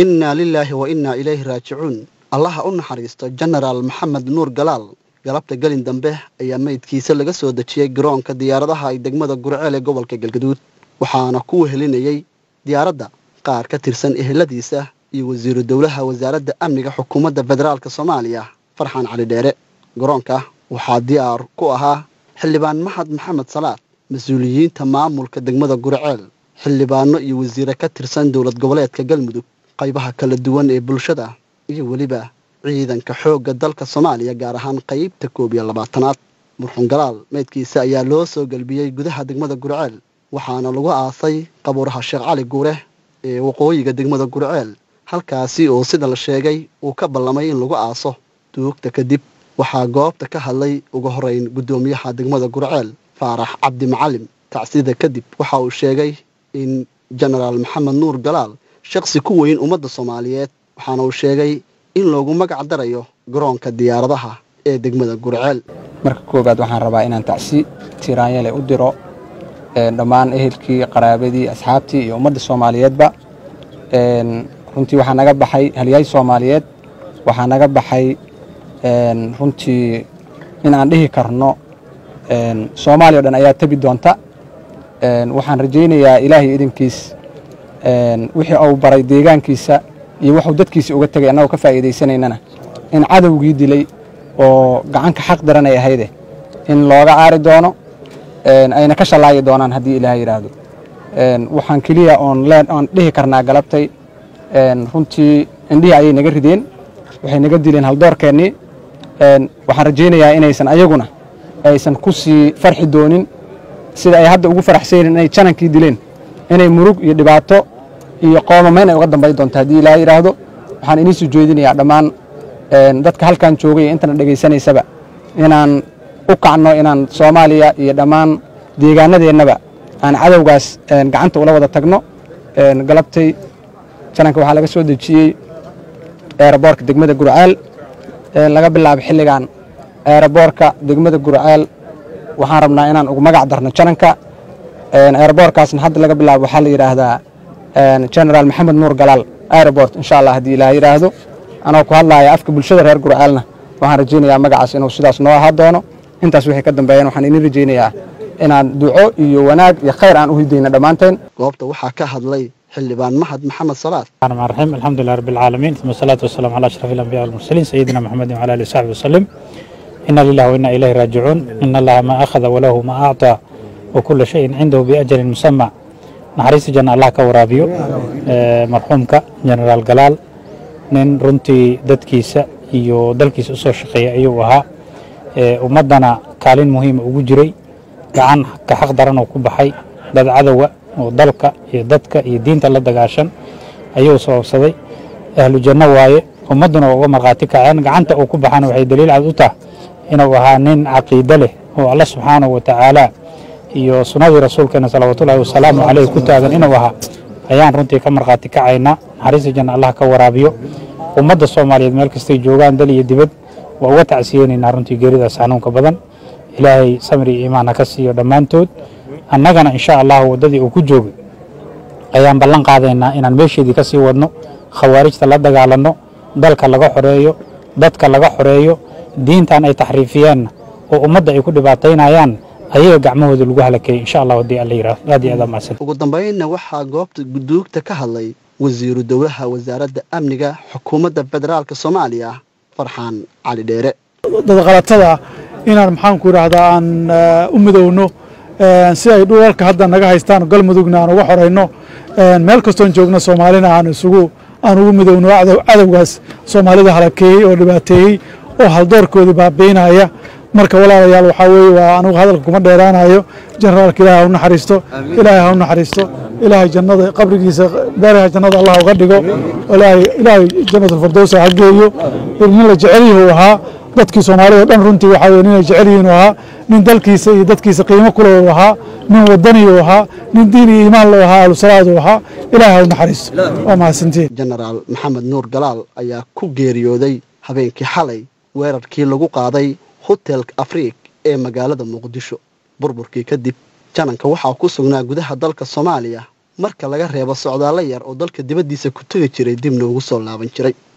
innaa lilaahi wa innaa ilayhi raajicuun allaha u naxariisto jenaraal maxamed nuur galaal galabta gelin dambe ayaa meydkiisa laga soo dejiyey garoonka diyaaradaha ay degmada gurceel ee gobolka galgaduud waxaana ku wehelinayey diyaaradda qaar ka tirsan eheladiisa iyo wasiiru dowlaha wasaaradda amniga xukuumadda federaalk soomaaliya farxaan cali dheere garoonka waxaa diyaar ku ahaa xildhibaan maxad maxamed salaad mas-uuliyiinta maamulka degmada gurceel xildhibaano iyo wasiire ka tirsan dowlad goboleedka galmudug qaybaha kala duwan ee bulshada iyo weliba ciidanka xoogga dalka soomaaliya gaar ahaan qaybta koob iyo labaatanaad murxun galaal meydkiisa ayaa loo soo gelbiyey gudaha degmada gurceel waxaana lagu aasay qabuuraha sheekh cali guure ee waqooyiga degmada gurceel halkaasi oo sida la sheegay uu ka ballamay in lagu aaso duugta kadib waxaa goobta ka hadlay ugu horeyn guddoomiyaha degmada gurceel faarax cabdi macalim tacsida kadib waxa uu sheegay in jenaraal maxamed nuur galaal shaqsi ku weyn ummadda soomaaliyeed waxaana uu sheegay in loogu magac darayo garoonka diyaaradaha ee degmada gurceel marka koowaad waxaan rabaa inaan tacsi tiraanyale u diro dhammaan ehelkii qaraabadii asxaabtii iyo ummadda soomaaliyeedba runtii waxaa naga baxay halyahay soomaaliyeed waxaa naga baxay runtii in aan dhihi karno soomaaliya o dhan ayaa tebi doonta waxaan rajaynayaa ilaahay idinkiis wixii uu baray deegaankiisa iyo wuxuu dadkiisa uga tegay annagoo ka faa'iidaysanaynana in cadowgii dilay oo gacanka xaq daran ay ahayde in looga aari doono ayna ka shallaayi doonaan haddii ilaah yidhaahdo waxaan keliya oon leen oon dhihi karnaa galabtay runtii indhihii ayay naga rideen waxay naga dileen haldoorkeennii waxaan rajaynayaa inaysan ayaguna aysan ku sii farxi doonin sida ay hadda ugu faraxsaynin inay janankii dileen inay murug iyo dhibaato iyo qoomamayn ay uga dambayn doonto haddii ilaa yidhaahdo waxaan inii soo jeedinayaa dhammaan dadka halkan joogay ee intana dhegaysanaysaba inaan u kacno inaan soomaaliya iyo dhammaan deegaanadeennaba aan cadowgaas gacanta ula wada tagno galabtay jananka waxaa laga soo dejiyey eeraboorka degmada gurceel laga bilaabo xilligan eeraboorka degmada gurceel waxaan rabnaa inaan ugu magac darno jananka eeraboorkaasna hadda laga bilaabo waxaa la yidhaahdaa genaraal maxamed nuur galaal airobort insha allah haddii ilaa yidhaahdo anoo ku hadlaaya afka bulshada reer gurceelna waxaan rajaynayaa magacaas inuu sidaas noo ahaa doono intaas wixii ka dambeeyana waxaan idin rajaynayaa inaan duco iyo wanaag iyo khayr aan u hidayno dhammaanteen goobta waxaa ka hadlay xildhibaan mahad maxamed salaad الرحمن الرحيم الحمد لله رب العالمين ثم الصلاة والسلام على أشرف الأنبياء والمرسلين سيدنا محمد وعلى آله وصحبه وسلم إنا لله وإنا إليه راجعون إن الله ما أخذ وله ما أعطى وكل شيء عنده بأجل مسمى naxariista janna allah ka waraabiyo marxuumka jenaraal galaal nin runtii dadkiisa iyo dalkiisa usoo shaqeeya ayuu ahaa ummaddana kaalin muhiima ugu jiray gacan ka xaq daran oo ku baxay dad cadowa oo dalka iyo dadka iyo diinta la dagaashan ayuu sababsaday ahlu janno waaye ummadduna waa uga markhaati kaceen gacanta uu ku baxana waxay daliil cad u tahay inuu ahaa nin caqiide leh oo alla subxaanahu wa tacaala iyo sunnadii rasuulkeena salawaatullaahi wasalaamu caleyh ku taagan inuu ahaa ayaan runtii ka markhaati kacaynaa naxariista janna allah ka waraabiyo ummadda soomaaliyeed meel kastay joogaan dal iyo dibad waa uga tacsiyeynaynaa runtii geeridaas xanuunka badan ilaahay samri iyo imaan ha ka siiyo dhammaantood annagana insha allahu waddadii uu ku joogay ayaan ballan qaadaynaa inaan meesheedii ka sii wadno khawaarijta la dagaalanno dalka laga xoreeyo dadka laga xoreeyo diintan ay taxriifiyeenna oo ummadda ay ku dhibaataynayaan ayaga gacmahooda lagu halakeeyey insha allah haddii alla yidhaahdo aad iyo aad mahadsan ugu dambaynna waxaa goobta guduugta ka hadlay wasiiru dowlaha wasaaradda amniga xukuumadda federaalk soomaaliya farxaan cali dheere dadqalatada inaan maxaanku idhaahdaa aan u midowno si ay dhulalka hadda naga haystaan galmudugna aan uga xorayno meel kastoon joogno soomaalina aan isugu aan ugu midowno cadowgaas soomaalida halakeeyey oo dhibaateeyey oo haldoorkoodii baabiinaya marka walaalayaal waxaa weeye waa anugu hadalka kuma dheeraanayo generaalka ilaahay ha u naxariisto ilaahay ha u naxariisto ilaahay jannada qabrigiisa beeraha jannada allah uga dhigo ilaahay ilaahay jannatulfirdowsa ha geeyo nin la jecel yahu ahaa dadkii soomaalida dhan runtii waxaa weye ninay jecel yihiin u ahaa nin dalkiisa iyo dadkiisa qiimo kule u ahaa nin wadani u ahaa nin diin iyo iimaan loo ahaa ahlusalaad u ahaa ilaahay ha u naxariisto waa mahadsantiin jenaraal maxamed nuur galaal ayaa ku geeriyooday habeenkii xalay weerarkii lagu qaaday hotelka afriik ee magaalada muqdisho burburkii kadib jananka waxaa ku sugnaa gudaha dalka soomaaliya marka laga reebo socdaallo yar oo dalka dibaddiisa ku tegi jiray dibna ugu soo laaban jiray